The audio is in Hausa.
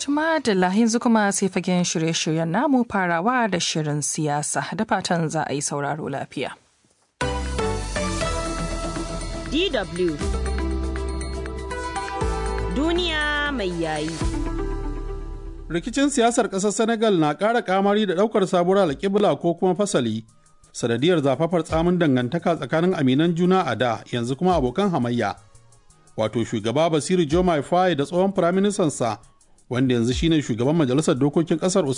Tuma da yanzu kuma sai fagen shirye-shiryen namu farawa da shirin siyasa da fatan za a yi sauraro lafiya. DW Duniya mai yayi. Rikicin siyasar ƙasar Senegal na ƙara kamari da ɗaukar sabuwar alƙibla ko kuma fasali, sanadiyar zafafar tsamin dangantaka tsakanin aminan juna a da yanzu kuma abokan hamayya. Wato shugaba Basiru Jomai Faye da tsohon firaministansa wanda yanzu shine shugaban majalisar dokokin ƙasar